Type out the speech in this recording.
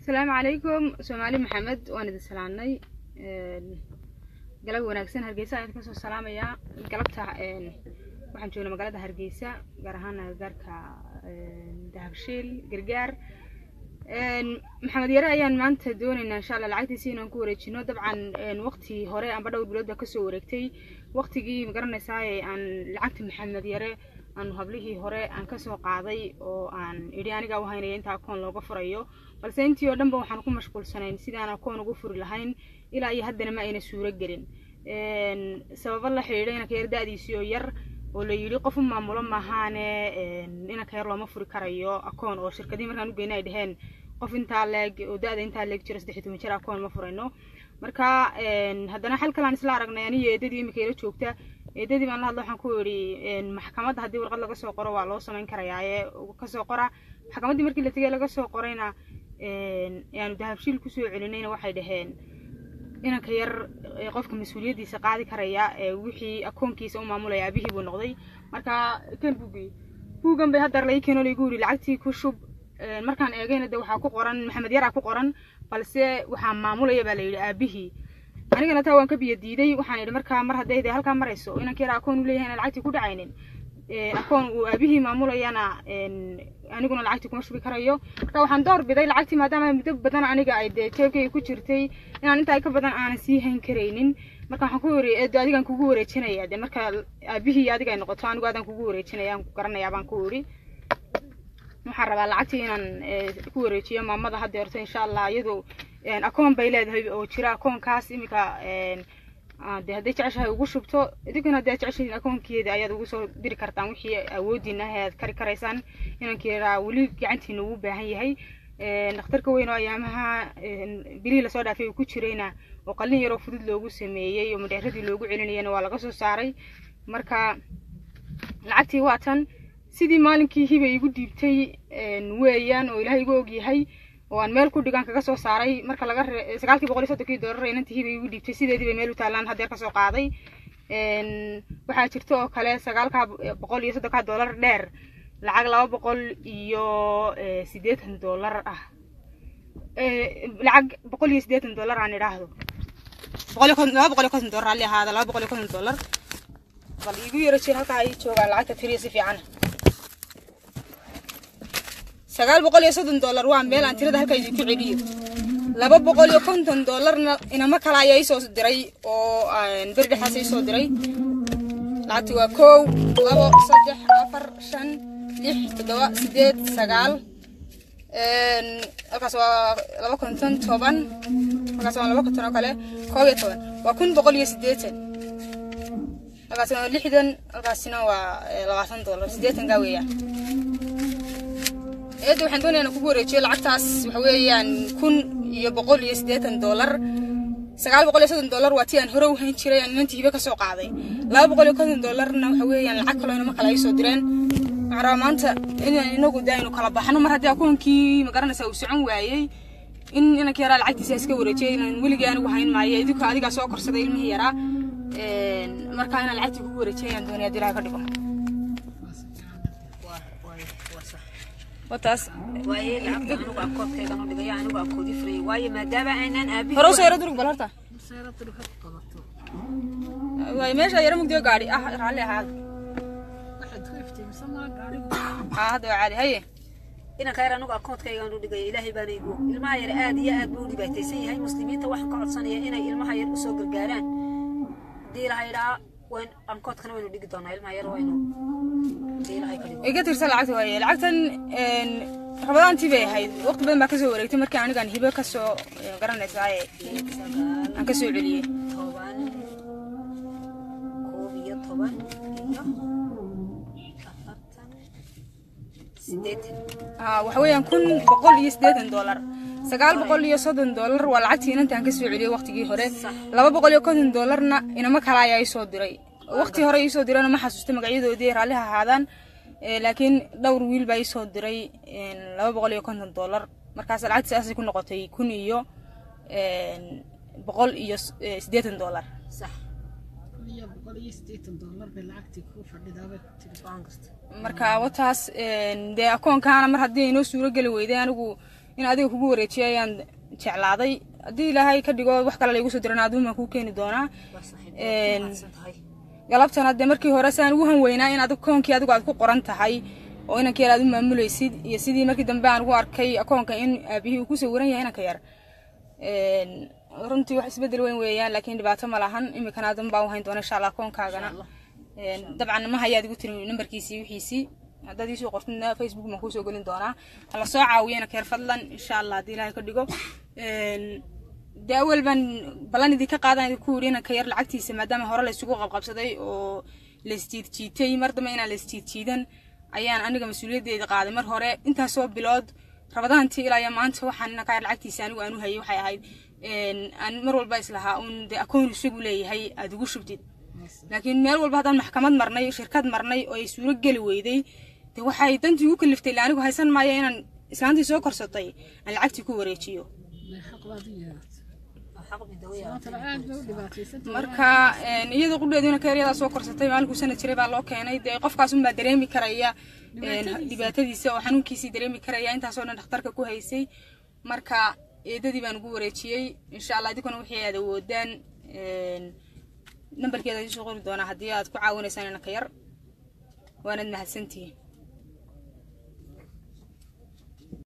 asalaamu calaykum soomaali maxamed waan idin salaamnay galab wanaagsan hargeysa ayaan kasoo salaamayaa galabta waxaan joognaa magaalada hargeysa gaar ahaan agagaarka dahabshiil gargaar maxamed yare ayaan maanta doonaynaa insha allah lacagtiisi inaan ku wareejino dabcan waqti hore amba dhowr bilood baa kasoo wareegtay waqtigii magaranaysaa aan lacagta maxamed yare aan hablihii hore aan kasoo qaaday oo aan idhi anigaa uhaynaya inta akoon looga furayo balse intii oo dhan ba waxaan ku mashquulsanayn sidaan akoon ugu furi lahayn ilaa iyo haddana ma ayna suuro gelin sababo la xidhiidha inanka yar da-diisii oo yar oo la yidhi qof u maamulo maahaane inanka yar looma furi karayo akoon oo shirkadihii markaan u geyna ay dhaheen qof intaa leeg oo da-da intaa leeg jiro saddex iyo toban jir akoon ma furayno marka haddana xal kalaan isla aragnay aniyo eedadii imika ila joogta eedadii baan la hadla waxaan ku idhi maxkamadda haddii warqad laga soo qoro waa loo samayn karayaa ee kasoo qora maxkamaddii markii la tegay laga soo qorayna aanu dahabshiil kusoo celinayna waxay dhaheen inanka yar qofka mas-uuliyaddiisa qaadi karaya wixii akoonkiisa u maamulaya aabihii buu noqday marka kan buugii buugan bay haddar lai keeno laigu yidhi lacagtii ku shub markaan eegayna de waxaa ku qoran maxamed yaraa ku qoran balse waxaa maamulaya baa la yidhi aabihii anigana taa waan ka biyo diiday waxaan idhi markaa mar hadday de halkaa marayso inanka yara akoon u leeyahay inaan lacagtii ku dhacaynin akoon uu aabihii maamulayana aniguna lacagtii kuma shubi karayo marka waxaan door biday lacagtii maadaama muddo badan aniga ay dee jeebkayga ku jirtay inaan intaa ka badan aanan sii hayn karaynin marka waxaan ku yidhi eedo adigaan kugu wareejinaya dee marka aabihii adiga ay noqoto anigu adaan kugu wareejinaya aan ku garanayaa baan ku yidhi waxaan rabaa lacagtii inaan ku wareejiyo maamada hadda horta insha allah iyadu akoon bay leedahay oo jira akoonkaas imika de hadday jeceshahay ugu shubto idinkuna haddi aad jeceshahin akoonkeeda ayaad ugu soo diri kartaan wixii awoodiina ah aad kari karaysaan inankeeda weli gacantiina ugu baahan yahay dhakhtarka weyn oo ayaamaha bilihii lasoo dhaafay uu ku jirayna oo qalin yaroo fudud loogu sameeyey oo madheeradii loogu celinayana waa laga soo saaray marka lacagtii waa tan sidii maalinkii hibay igu dhiibtay weeyaan oo ilaahay igu ogyahay oo aan meel ku dhigaan kaga soo saaray marka laga sagaalkii boqol iyo soddonkii doolar inantii hibay igu dhiibtay sideedii bay meel u taalaan haddeer kasoo qaaday waxaa jirta oo kale sagaalkaa boqol iyo soddonkaa doolar dheer lacag laba boqol iyo siddeetan doolar ah lacag boqol iyo siddeetan doolar aan idhaahdo boqol iyo konton laba boqol iyo konton doolar halli ahaada laba boqol iyo konton doolar bal igu yaro jir halkaa ay joogaan lacagta tiriya si fiican sagaal boqol iyo soddon dollar waa meel aan tirada halka idinku celiyo laba boqol iyo konton dollarna inamo kale ayaa isoo diray oo beri dhexaas isoo diray lacagti waa kow labo saddex afar shan lix toddoba sideed sagaal halkaas waa laba konton toban halkaas waa laba konton oo kale koob iyo toban waa kun boqol iyo siddeetan halkaasina waa lixdan halkaasina waa labaatan dollar siddeetankaa weeyaan eedda waxaan doonaya inaan kugu wareejiyo lacagtaas waxa weeyaan kun iyo boqol iyo siddeetan dollar sagaal boqol iyo soddon dollar waa tii aan hore u hayn jiray aan inantii hibe kasoo qaaday laba boqol iyo konton dollarna waxa weeyaan lacag kaloo inama kale ay soo direen waxaan rabaa maanta inaan inagu de aynu kala baxno mar haddii akoonkii magaranaysa uu socon waayey in inanka yaraa lacagtiisa iska wareejiyay inaan weligii anigu hayn maayo idinku adigaa soo korsaday ilmihii yaraa markaa inaan lacagtii kugu wareejiyay ayaan doonaya haddii ilaha ka dhigo wataas waaye lacagta anigu akoodkaygan u dhigaya anigu akoodi furayay waayo maadaama aanan aabihi hore usoo yaro durug bal horta waay meesha yaro mugdiyo gaadhi ah raalli ahaada haa hadda waa caadi haye inanka yar anigu akoodkaygan u dhigaya ilaahay baana igu ilmaha yar aad iyo aad buu u dhibaataysan yahay muslimiinta waxaan ka codsanaya inay ilmaha yar usoo gargaaraan haddii ilaha idhaa wayn ankoodkana waynu dhigi doonaa ilmaha yar waynu haddii ilahay ka dhigo iga tirsan lacagta waaye lacagtan rabadaantii bay ahayd waqti badan baa kasoo wareegtay markii anigaan hibe kasoo garanaysaa aan kasoo celiyey toban koob iyo toban iyo afartan sideetan haa waxa weeyaan kun boqol iyo siddeetan dollar sagaal boqol iyo soddon dollar waa lacagtii inantaan kasoo celiyey waqtigii hore laba boqol iyo konton dollarna inamo kale ayaa isoo diray waqti hore iisoo dirayna ma xasuusta magacyadoodii raalliha ahaadaan laakiin dhowr wiil baa iisoo diray laba boqol iyo konton dollar markaas lacagtii saasay ku noqotay kun iyo boqol iyo siddeetan dollar sax marka wataas dee akoonkaana mar haddii inoo suuro geli weyday anigu in adiga kugu wareejiyo ayaan jeclaaday haddii ilaahay ka dhigo wax kale laygu soo diran aduumaan kuu keeni doonaa waa saaxiib Een, waad mahadsan tahay galabtana dee markii hore saan ugu hanweynaa in adigu koonkii adigu aad ku qoran tahay oo inanka yar aad u maamulaysid iyo sidii markii dambe aan ugu arkay akoonka in aabihii uu ku sawiran yahay inanka yar Een, runtii wax isbedel weyn weeyaan laakiin dhibaato ma lahan imikana adan baa u hayn doona insha allah akoonkaagana Een, dabcan ma hayaad igu tiri nambarkiisii wixiisii haddaad iisoo qortidna facebook baan kuusoo gelin doonaa hala soo caawiyo inanka yar fadlan insha allah haddii ilaahay ka dhigo Een, dee awal baan ballan idinka qaadan idinku yidhi inanka yar lacagtiisa maadaama hore laysugu qabqabsaday oo laisjiidjiitay mar dambe inaan laisjiidjiidan ayaan aniga mas-uuliyaddeeda qaaday mar hore intaasoo bilood rabadaantii ilaa iyo maanta waxaan inanka yar lacagtiisa anigu aan u hayay waxay ahayd een, aan mar walba islahaa uun dee akoon isagu leeyahay aad ugu shubtid laakiin meel walba haddaan maxkamad marnay shirkad marnay oo ay suuro geli weyday dee waxay dantii ugu kaliftay ilaa anigu haysan maayo inaan islaantii soo korsatay aan lacagtii ku wareejiyo waa xaq midawaya marka een, iyada qudheeduna keeryadaa soo korsatay maalinkuu sana jiray baa loo keenay dee qofkaas unbaa dareemi karaya een, dhibaatadiisa oo xanuunkiisii dareemi karaya intaasoo dhan dhakhtarka ku haysay marka eedadii baan ugu wareejiyey insha allah idinkuna wixii aad awoodaan een, nambarkeeda idiin soo qori doonaa haddii aad ku caawinaysaan inanka yar waanad mahadsantihiin